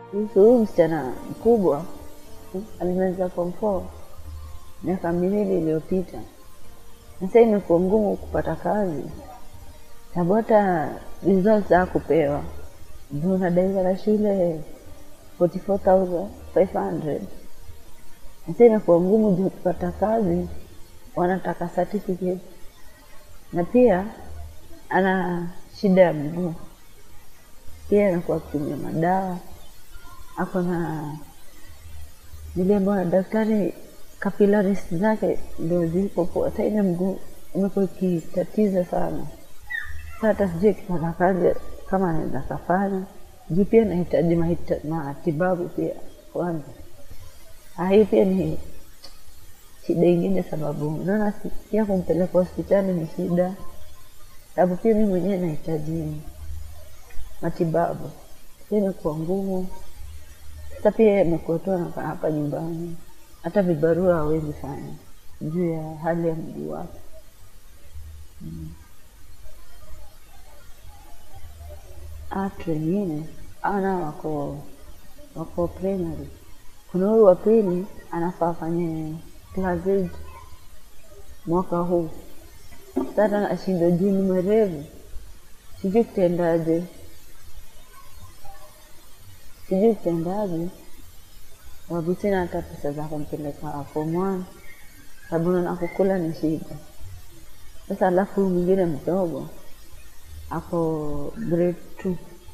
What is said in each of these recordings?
kuhusu huyu msichana mkubwa alimaliza form four miaka miwili iliyopita, na sasa imekuwa ngumu kupata kazi, sababu hata results hakupewa ndio unadaiwa la shule 44500 sasa imekuwa ngumu juu kupata kazi, wanataka certificate, na pia ana shida ya mguu, pia anakuwa akitumia madawa, ako na niliambiwa na daktari capillaries zake ndio ziko poa. Sasa ile mguu imekuwa ikitatiza sana. Sasa hata sijui akipata kazi kama anaweza kafanya juu pia nahitaji mahita- matibabu pia kwanza. Ah, hii pia ni shida ingine, sababu naona si- pia kumpeleka hospitali ni shida, sababu pia mi mwenyewe nahitaji matibabu, pia imekuwa ngumu. Sasa pia yeye amekuwa tu anakaa hapa nyumbani, hata vibarua hawezi fanya juu ya hali ya mguu wake. Watu wengine ana wako wako primary. Kuna huyu wa pili anafaa afanye class eight mwaka huu, sasa ashindwa juu ni mwerevu, sijui kutendaje, sijui kutendaje, sababu sina hata pesa za kumpeleka form one, sababu naona kukula ni shida. Sasa alafu huyu mwingine mdogo ako grade two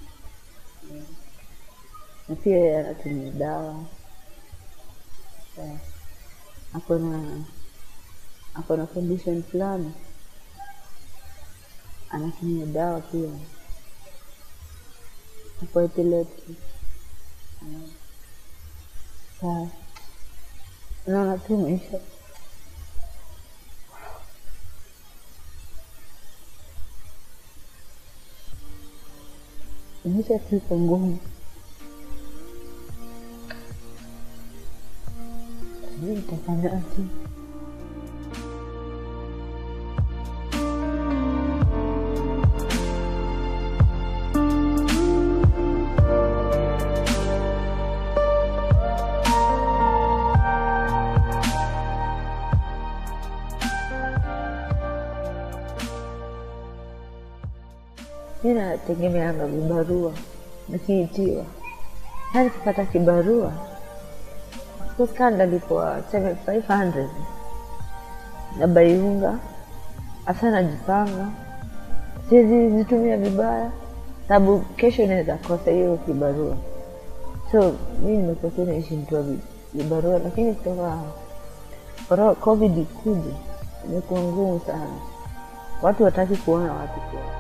na pia yeye anatumia dawa Eh, ako na ako na condition fulani anatumia dawa pia ako epilepsy Eh, sa naona tu maisha maisha tu iko ngumu sijui nitafanyaje mi nategemeanga vibarua nikiitiwa sa nikipata kibarua kaa ndalipwa 7500 na baiunga hasa najipanga siwezi zitumia vibaya sababu kesho inaweza kosa hiyo kibarua so mi nimekuwa tu naishi mtu wa vi- vibarua lakini kutoka koro- covid ikuja imekuwa ngumu sana watu wataki kuona watu kwa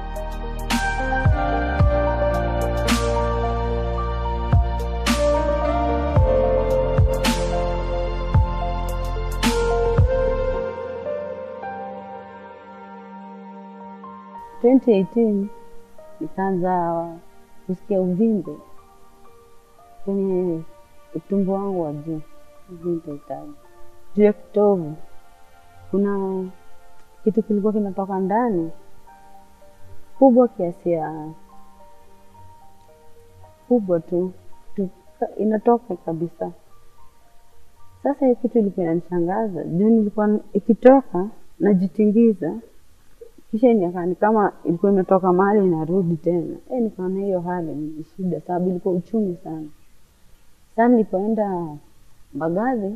twenty eighteen nikaanza kusikia uvimbe kwenye utumbo wangu wa juu, sijui nitahitaji juu ya kitovu. Kuna kitu kilikuwa kinatoka ndani kubwa kiasi ya kubwa tu, tu inatoka kabisa. Sasa hiyo kitu ilikuwa inanishangaza juu nilikuwa ikitoka najitingiza kisha inakaa ni kama ilikuwa imetoka mahali inarudi tena. E, nikaona hiyo hali ni shida, sababu ilikuwa uchungu sana. Sasa nilipoenda Mbagathi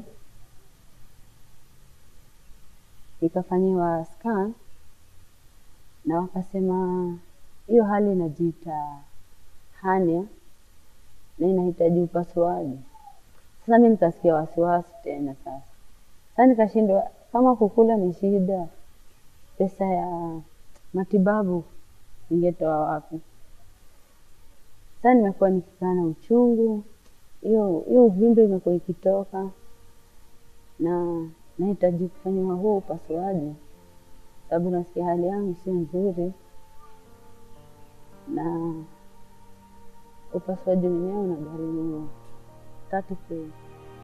nikafanyiwa scan na wakasema hiyo hali inajiita hernia na inahitaji upasuaji. Sasa mi nikasikia wasiwasi tena sasa. Sasa nikashindwa kama kukula ni shida, pesa ya matibabu ningetoa wapi? Sasa nimekuwa nikikaa na uchungu, hiyo hiyo uvimbe imekuwa ikitoka na nahitaji kufanyiwa huo upasuaji, sababu nasikia hali yangu sio nzuri, na upasuaji wenyewe unagharimu 30k.